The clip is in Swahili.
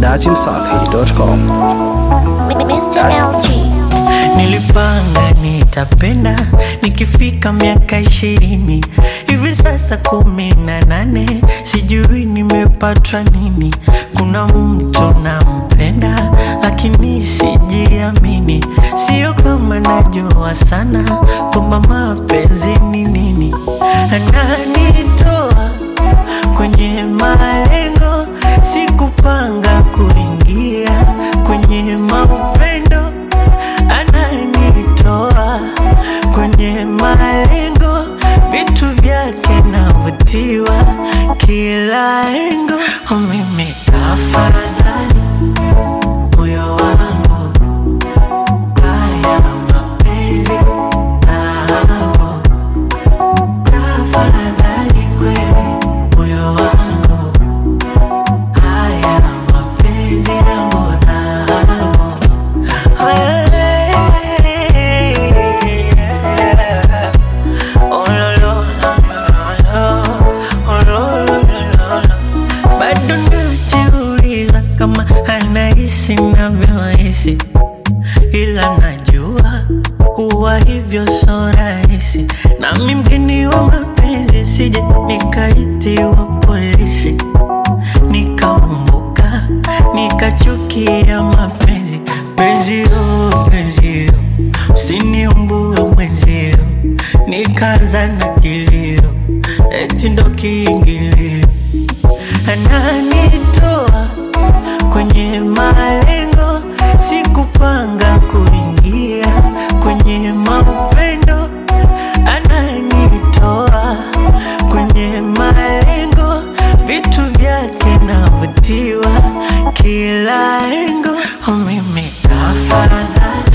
dachimsafi.com. Mr. LG. Nilipanga nitapenda nikifika miaka ishirini hivi sasa kumi na nane sijui nimepatwa nini. Kuna mtu nampenda lakini sijiamini, sio kama najua sana kwamba mapenzi ni nini. Ananitoa kwenye malengo, sikupanga kuingia kwenye maupendo ananitoa kwenye malengo, vitu vyake navutiwa kila engo. Oh, Mimi tafadhali moyo wangu, haya mapenzi nao, tafadhali kweli moyo wangu, haya mapenzi yangu nao. Bado najiuliza kama anahisi navyohisi, ila najua kuwa hivyo so rahisi. Nami mgeni wa mapenzi, sije nikaitiwa polisi nikaumbuka nikachukia mapenzi penzio penzio usiniumbue mwenzio nikaanza na kilio eti ndo kiingilio ananitoa kwenye malengo sikupanga kuingia kwenye maupendo ananitoa kwenye malengo vitu vyake navutiwa kila engo Oh, mimi tafadhali